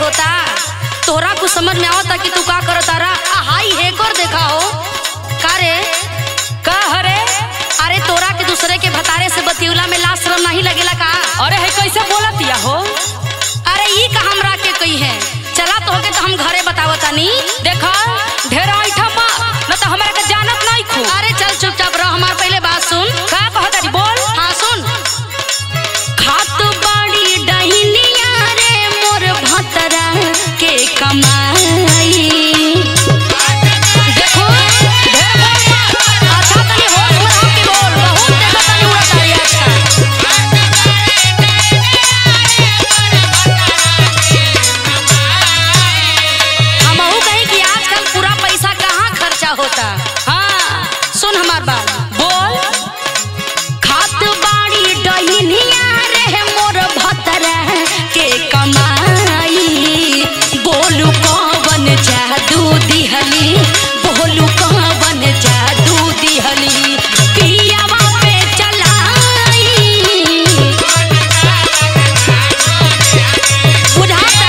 होता तोहरा कुछ समझ में आवता कि तू का करता रा आ हाई हेकर देखा हो का रे का हरे अरे तोरा के दूसरे के भतारे से बतियुला में लाश शर्म नहीं लगेला का अरे है कैसे बोलतिया हो अरे ई का हमरा के कही है चला तोहके तो हम घरे बतावतानी देखा ढेर ऐठा मा न तो हमरा के जानत नहीं खू अरे चल चुपचाप रह हमार पहले बात सुन का कहतारी बोल हाँ सुन खात बाड़ी डहिनिया रे मोर भतरा के कमाई देखो ढेर बोल मत। अच्छा तनी होश में रह के बोल बहुत देखा तनी उड़त तारी आजकल हमहू कहीं कि आजकल पूरा पैसा कहाँ खर्चा होता हाँ सुन हमार बात बोल खात बाड़ी डहिनिया रे मोर भतरा के कमाई बोलू कवन जादू दिहली बोलू कवन जादू दिहली पियावा पे चलाई बुझाता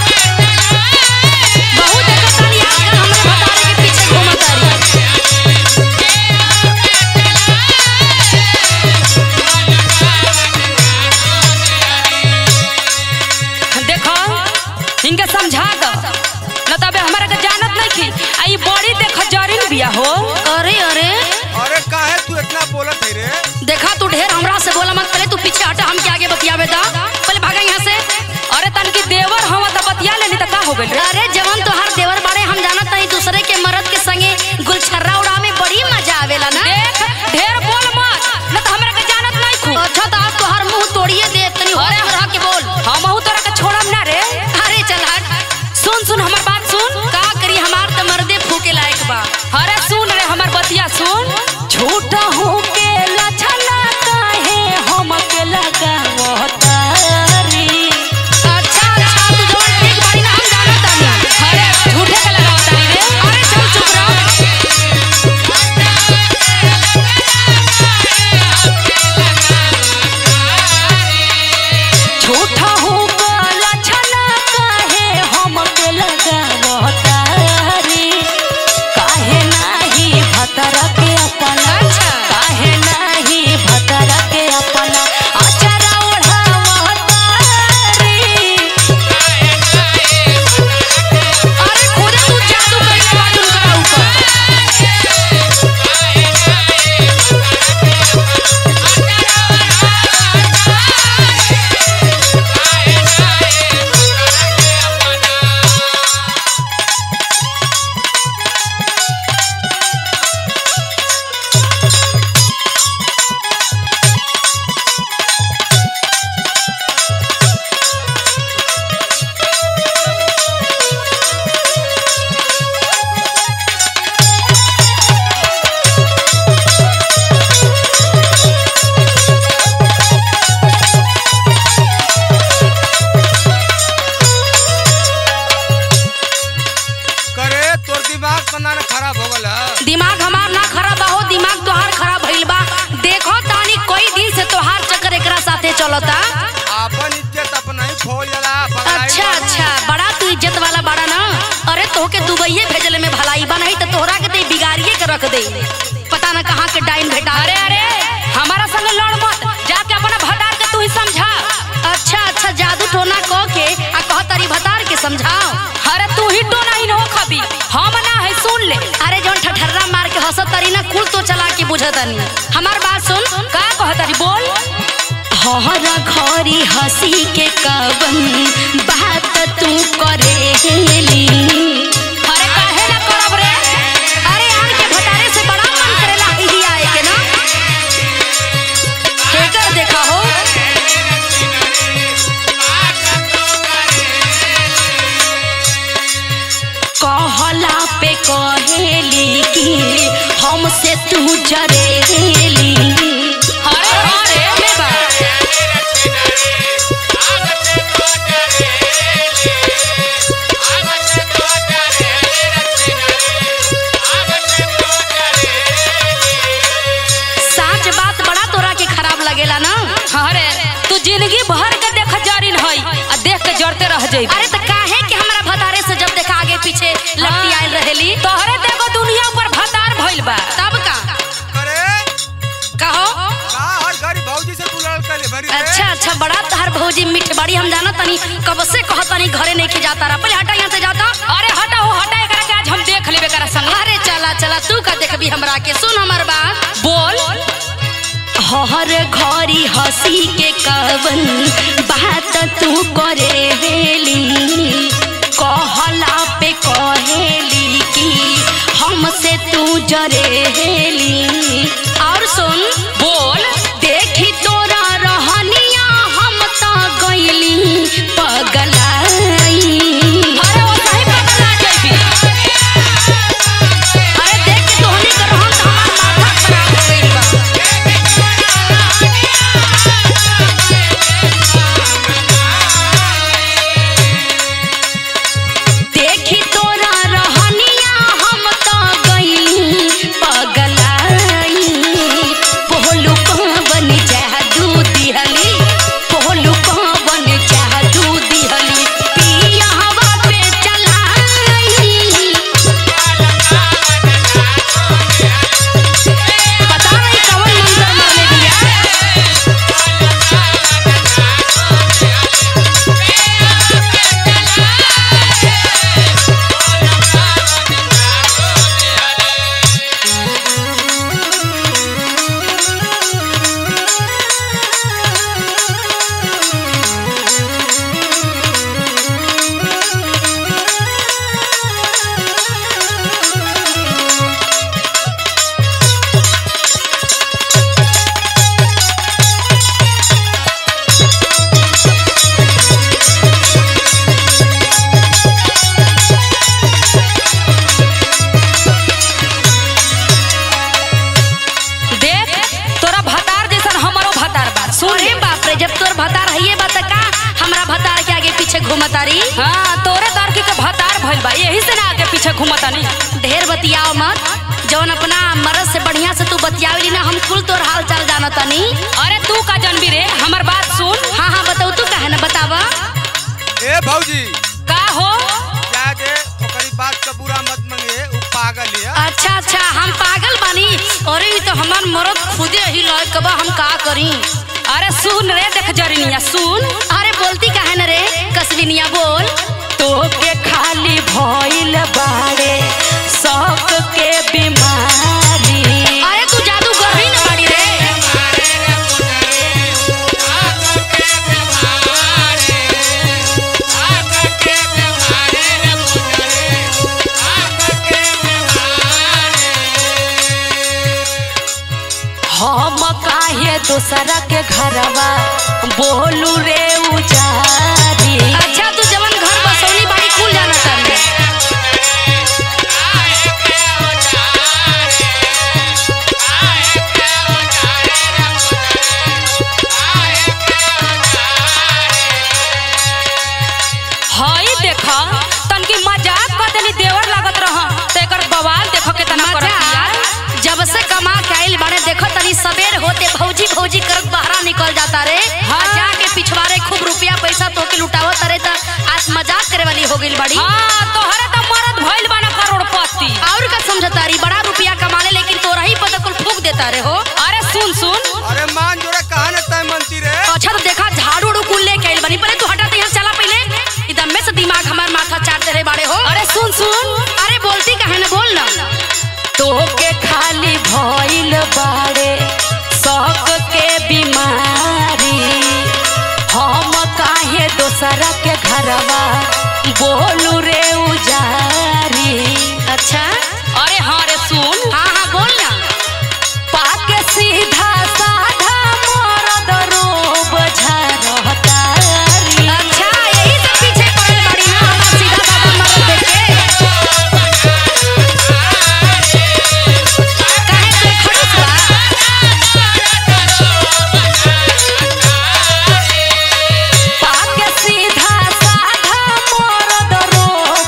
बहुत देखतानी आजकल हमरे भतारे के पीछे घूमतारी देखो इनके समझा दो न तबे हमरा के जानत नहीं खी आई बड़ी देख जरिन बिया हो अरे अरे अरे काहे तू इतना बोलत है रे देखा तू ढेर हमरा से बोला मत पहले तू पीछे हटा हम के आगे बतियावे दा पहले भागा यहाँ से अरे तन की देवर हम त बतिया लेनी त का हो गइल रे अरे जवन तोहार देवर बाड़े हम जानत नहीं दूसरे के मर्द के संगे गुलछर्रा उड़ावे में बड़ी मजा आवेला ना देख ढेर बोल मत न त हमरा के जानत नहीं खू अच्छा तो आप तोहार मुंह तोड़िए दे तनी होश में रह के बोल हमहू तोरा के छोड़म ना रे अरे चल हट सुन सुन हमर बात सुन का करी हमार त मर्दे फूके लायक बा अरे सुन रे हमर बतिया सुन झूठा हूँ के लछना काहे हम के लगावतारी अच्छा अच्छा तू जवन ठीक बाड़ी ना हम जानत तानी अरे झूठे के लगावतारी रे अरे चल चुप रह झूठा हूँ के लछना काहे हम के लगावतारी काहे नाही भतर के अपना अच्छा। काहे नाही भतर के अपना अचरा ओढ़ावतारी अरे खुदे तू जादू कइले बा उनकरा ऊपर करे तोर दिमाग तना न खराब हो गल ह। दिमाग हमार ना खराब बा हो दिमाग तोहार खराब भइल बा देखो तानी कोई दिन से तोहार चक्कर एकरा साथे चलता आपन इज्जत अपना ही खोल जाला पगलाई अच्छा बानी। अच्छा बड़ा तू इज्जत वाला बड़ा ना अरे तोहके दुबईये भेजले में भलाई बा नहीं तो तोहरा के ते बिगाड़िए के रख दे पता ना कहाँ के डाइन भेटा अरे अरे हमारा संग लड़ मत जाके अपना भटार के तू ही समझा अच्छा अच्छा जादू टोना कह के आ कह तारी भतार के समझाओ अरे तू ही टोना ही हो खबी हम ना है सुन ले अरे जौन ठठर्रा मार के हंसत तारी ना कुल तो चला के बुझतानी हमार बात सुन का कहतारी बोल हरा घरी हंसी के कवन बात तू करेली अरे काहे ना करब रे अरे आन के भतारे से बड़ा मन करेला ही आए के ना हेकर देखा हो कहला पे कहेली कि हमसे तू जरेली अरे अरे में बा साच बात बड़ा तोरा के खराब लगेला ना अरे तू जिंदगी भर के देख जरिन हई आ देख के जरते रह जाई अरे तो काहे पीछे लगती आयल रहेली तोहरे देखो दुनिया ऊपर भतार भइल बा तब का करे कहो का हर घड़ी भौजी से तू लड़ल कैले भरी रे? अच्छा अच्छा बड़ा तहर भौजी मीठ बड़ी हम जाना तनी कब से कह तनी घरे नहीं के जाता रहा पहले हटा यहाँ से जाता अरे हटा हो हटा एकरा के आज हम देख लेबे करा संग अरे चला चला तू का देखबी हमरा के सुन हमर बात बोल हर घड़ी हंसी के कवन बात तू करे हेली कहला पे कहेली कि हमसे तू जरे हेली और सुन बोल देखी तोरा रहनिया हम त गइली पगलाई अरे वो सही पगला जइबी अरे देख के तोहनी के रहन त हमार माथा खराब हो गइल बा देखी तोरा रहनिया हम त गइली पगलाई पोहलू बन जादू दिहली पोहलू बन जादू दिहली पिया हवा पे चलाई पता नहीं कवन मंत्र मारले दिया देख तोरा भतार जैसन हमरो भतार बा सुन अरे बाप रे जब तोर भतार हइए बा त का हमरा भतार के आगे पीछे घूमतारी हाँ तोरे दरकी के भतार भइल बा यही से ना आगे पीछे घूमता नहीं ढेर बतियाओ मत जौन अपना मरद से बढ़िया से तू बतियावली ना हम कुल तोर हाल चाल जाना तनी अरे तू का जनबी रे हमर बात सुन हाँ हाँ बताऊ तू काहे ना बतावा ए भौजी का हो जा दे ओकरी बात का बुरा मत मंगे उ पागल है अच्छा अच्छा हम पागल बानी अरे ई तो हमार मरद खुदे ही लय कबा हम का करी अरे सुन रे देख जरनिया सुन अरे बोलती काहे न रे कसबिनिया बोल तोके खाली भइल बाड़े शौक के बीमारी अरे तू जादूगर ही न बाड़ी रे हम काहे दूसरा के घरवा बोलू रे उजारी अच्छा तू जवन घर बसौली बाड़ी कुल जाना तानी हई देख तनकी मजाक कर देनी देवर लागत रह तो एकर बवाल देखो केतना करत बिया मजा जब से कमा के आइल बाड़े देखो तनी सबेर होते भौजी भौजी करत बाहर निकल जाता रे हाँ। आ जाके पिछवारे खूब रुपया पैसा तो के लुटावत रे त आज मजाक करे वाली हो गइल बाड़ी हाँ तोहरे तो मरद भइल बाना करोड़पति और का समझतारी बड़ा रुपया कमा ले लेकिन तोरा ही पता कुल फूक देता रे हो अरे सुन सुन अरे मान जोरे कहा न तय मनती रे अच्छा तो देखा झाड़ू उड़ू कुल लेके आइल बनी पहले तू हटा यहाँ चला पहले एकदम में से दिमाग हमार माथा चाटते रहे बाड़े हो अरे सुन सुन अरे बोलती काहे ना बोल ना तोके खाली भइल बाड़े शौक के बीमारी हम काहे दोसरा के घरवा बोलू रे उजारी अच्छा अरे हाँ रे सुन हाँ हाँ बोल ना पाके सीधा साधा मरद रोब झरहतारी अच्छा यही सब पीछे पड़ल बाड़ी ना हमार सीधा साधा मरद देख के काहे तू खड़ूस बा पाके सीधा साधा मरद रोब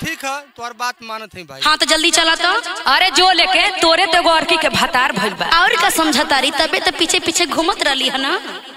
ठीक है तोर बात मानत है भाई हाँ तो जल्दी चला तो अरे जो लेके तोरे तो एगो अरकी के भतार भइल बा और का समझतारी तबे तो पीछे पीछे घूमत रही है ना